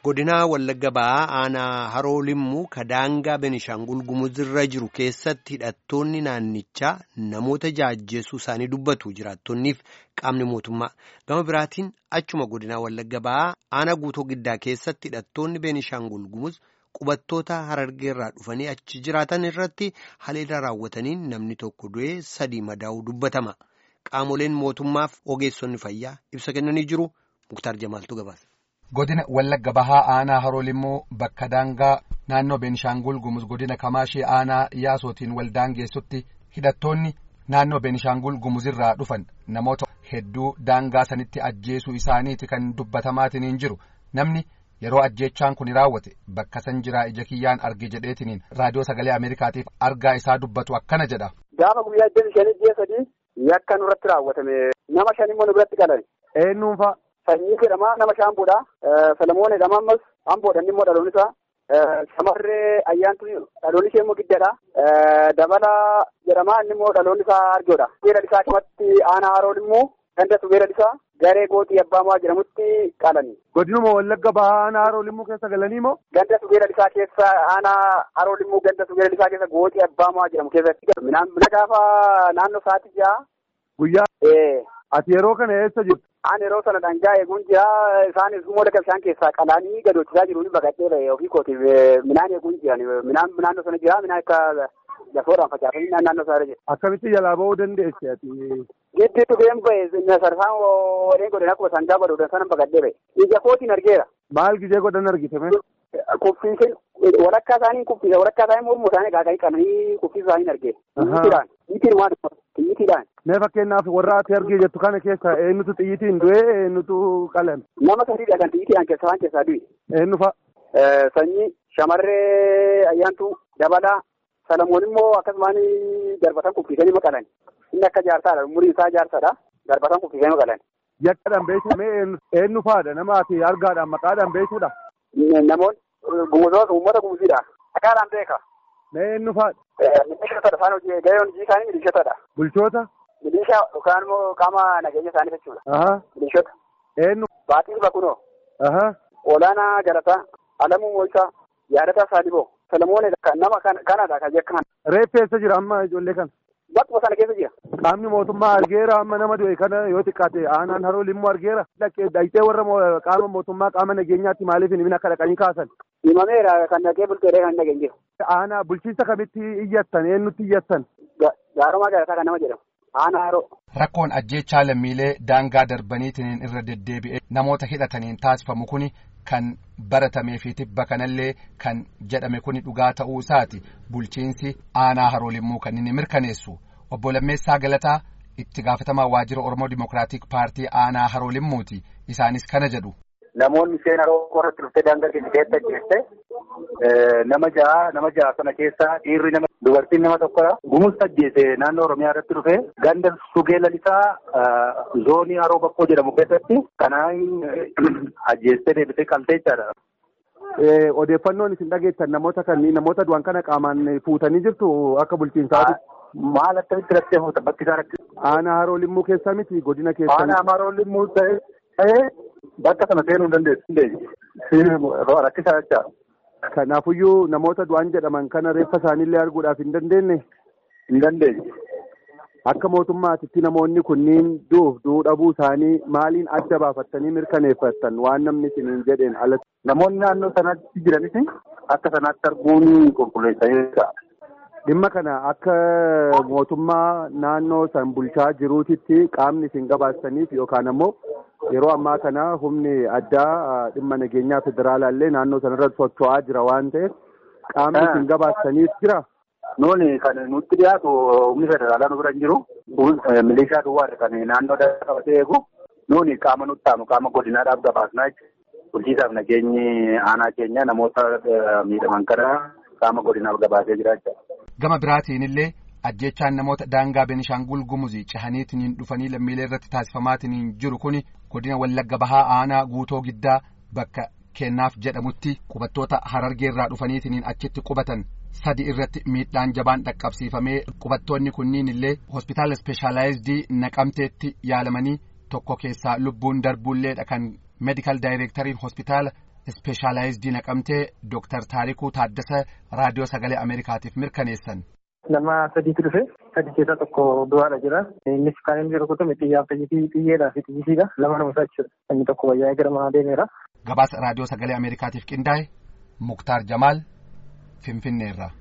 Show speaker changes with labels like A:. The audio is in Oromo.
A: godinaa wallagga ba'aa aanaa haroo limmuu kadaangaa benishaangul gumuzirra jiru keessatti hidhattoonni naannichaa namoota jaajjeessuu isaanii dubbatu jiraattonniif qaamni mootummaa gama biraatiin achuma godinaa wallagga ba'aa aanaa guutoo giddaa keessatti hidhattoonni benishaangul gumuz qubattoota harargeerraa dhufanii achi jiraatan irratti haleela raawwataniin namni tokko du'ee sadii madaa'uu dubbatama qaamoleen mootummaaf ogeessonni fayyaa ibsa kennanii jiru muktaar jamaaltu gabaasa.
B: godina wallagga bahaa aanaa haroo limmuu bakka daangaa naannoo beenishaangul gumuz godina kamaashee aanaa yaasootiin wal daangeessutti hidhattoonni naannoo beenishaangul gumuzirraa dhufan namoota hedduu daangaa sanitti ajjeesuu isaaniiti kan dubbatamaatiin jiru namni yeroo ajjeechaan kun raawwate bakka san jiraa ija kiyyaan arge jedheetiniin raadiyoo sagalee ameerikaatiif argaa isaa dubbatu akkana jedha.
C: gaafa guyyaa iddoo shanii ji'a sadii yakka nurratti raawwatame nama shan immoo nurratti qalan.
B: eenyuunfaa.
C: Sanyii jedhama nama shaamboodha. Salamoon jedhama ammas hamboodha inni immoo dhaloon isaa. Shamarree ayyaantu dhaloon ishee immoo giddadha. Dabala jedhama inni immoo dhaloon isaa arjoodha. Beela isaa akkumatti aanaa haroon immoo gandatu beela isaa garee gootii abbaa maa jedhamutti qalani.
D: Godinuma wallagga bahaa aanaa haroo limmuu keessa galanii moo?
C: Gandatu beela isaa keessa aanaa haroo limmuu gandatu beela isaa keessa gootii abbaa maa jedhamu keessatti. Mina gaafa naannoo sa'aatii ja'a.
D: Guyyaa. Ati yeroo kana eessa jirtu?
C: Aan yeroo sana dhangaa eeguun jira isaanis immoo laga bishaan keessaa qalaanii gadoochisaa jiru ni baqadhee ba'e ofii kootiif minaan eeguun jiran minaan naannoo sana jira minaan akka lafoodhaan facaafamii naannoo sana jira.
D: Akkamitti jalaa ba'uu dandeesse ati?
C: Giddiitu been ba'e sarsaan warreen godhan akkuma sangaa godhuudhaan sana baqadhee ba'e. Ija kootiin argeera.
D: Maal gijee godhan argitame?
C: Kuffiiseen walakkaa isaanii kuffiisa walakkaa isaanii mormuu isaanii gaaganii qabanii kuffiisa isaanii argee. Xiyyiitiidhaan xiyyiitiin waan xiyyiitiidhaan.
D: Mee fakkeenyaaf warra ati argee jettu kana keessa eenyutu xiyyiitiin du'e eenyutu qalame?
C: Nama sadiidha kan xiyyiitiidhaan keessa waan keessaa du'e.
D: Eenyu fa'a?
C: Sanyii shamarree ayyaantuu dabalaa Salamoon immoo akkasumaan darbatan kuffiisanii maqalan. Inni akka jaarsaadha umuriin isaa jaarsaadha. Darbatan kuffiisanii maqalan.
D: Yakkaadhaan beekamee eenyu fa'aadha nama ati argaadhaan maqaadhaan beekuudha?
C: Namoonni gumuzoota uummata gumuziidha. Maqaadhaan beeka.
D: Mee eenyu fa'aadha?
C: Milishootadha isaan hojii gahee hojii isaanii milishootadha.
D: Bulchoota?
C: Milishaa yookaan immoo qaama nageenya isaanii jechuudha.
D: Aha.
C: Milishoota.
D: Eenyu?
C: Baaxiil Bakunoo.
D: Aha.
C: Olaanaa Galataa. Alamuu Mo'isaa. Yaadataa Saaliboo. Salamoon nama kanadha kan jecha kana.
D: Reeffi eessa jira amma ijoollee kana?
C: Bakkuma sana keessa jira.
D: Qaamni mootummaa argeera amma nama du'e kana yoo xiqqaate aanaan haroo limmuu argeera. Dhaqxee warra qaama mootummaa qaama nageenyaatti maaliif hin akka dhaqanii kaasan?
C: Himameera kan dhaqee bulteedha kan dhaqeen jiru.
D: Aanaa bulchiinsa kamitti iyyattan eenyutti iyyattan?
C: Gaarumaa Galataa kan nama jedhamu. Aanaa haroo.
B: Rakkoon ajjeechaa lammiilee daangaa darbaniitiin irra deddeebi'ee namoota hidhataniin taasifamu kuni kan baratamee fi tibba kanallee kan jedhame kuni dhugaa ta'uu isaati bulchiinsi aanaa haroo limmuu kan inni mirkaneessu obbo Lammeessaa Galataa itti gaafatamaa waajjira Oromoo Dimookiraatik Paartii aanaa haroo limmuuti isaanis kana jedhu.
E: Namoonni seen haroo irratti dhuftee daangaa keessatti ajjeeste nama ja'a nama ja'a sana keessaa dhiirri nama dubartiin nama tokkodha. Gumus ajjeese naannoo Oromiyaa irratti dhufe ganda sugee lalisaa zoonii haroo bakkoo jedhamu keessatti kanaan ajjeestee deebisee qaltee jechaadha.
D: Odeeffannoon isin dhageettan namoota kanneen namoota du'an kana qaamaan fuutanii jirtu akka bulchiinsaati.
E: Maal akkamitti rakkee fuuta bakki isaa rakkee.
D: Aanaa haroo limmuu keessa miti godina keessa.
E: Aanaa haroo limmuu ta'ee bakka sana seenuu hin dandeessu. Rakkisaa jecha.
D: Kanaafuyyuu namoota du'an jedhaman kana reeffa isaaniillee arguudhaaf hin dandeenye.
E: Hin dandeenye.
D: Akka mootummaatitti namoonni kunniin du'uuf du'uu dhabuu isaanii maaliin adda baafattanii mirkaneeffattan waan namni isiniin jedheen alatti.
E: Namoonni naannoo sanatti jiranis akka sanaatti arguun qulqulleessaa
D: Dhimma kana akka mootummaa naannoo san bulchaa jiruutitti qaamni isin gabaastaniif yookaan ammoo yeroo ammaa kana humni addaa dhimma nageenyaa federaalaallee naannoo sanarra socho'aa jira waan ta'eef qaamni isin gabaastaniif jira.
E: Nuuni kan nutti dhiyaatu humni federaalaa nu bira hin jiru. Milishaa duwwaadha kan naannoo qabatee eegu. Nuuni qaama nutti aanu qaama godinaadhaaf gabaasnaa jechuudha. Bulchiisaaf nageenyi aanaa keenya namoota miidhaman kana qaama godinaaf gabaasee jira jechuudha.
B: Gama biraatiin illee ajjechaan namoota daangaa Benishaangul Gumuzii cahaniitiin dhufanii lammiilee irratti taasifamaatiin jiru kuni godina Wallagga Bahaa aanaa guutoo giddaa bakka kennaaf jedhamutti qubattoota harargeerraa dhufaniitiin achitti qubatan sadi irratti miidhaan jabaan dhaqqabsiifamee qubattoonni kunniin illee hospitaala ispeeshaalaayizidii naqamteetti yaalamanii tokko keessaa lubbuun darbuulleedha kan meedikaal daayireektariin hospitaala ispeeshaalaayizidii naqamtee Dooktar Taarikuu Taaddasa raadiyoo sagalee Ameerikaatiif mirkaneessan.
F: Nama sadiitu dhufe sadi keessaa tokko du'aadha jira. Innis kan inni rukutame xiyyaaf xiyyeedhaa fi xiyyisiidha. Lama nama isaa jechuudha. Inni tokko wayyaa gara manaa deemeera.
B: Gabaasa raadiyoo sagalee Ameerikaatiif qindaa'e Muktaar Jamaal Finfinneerra.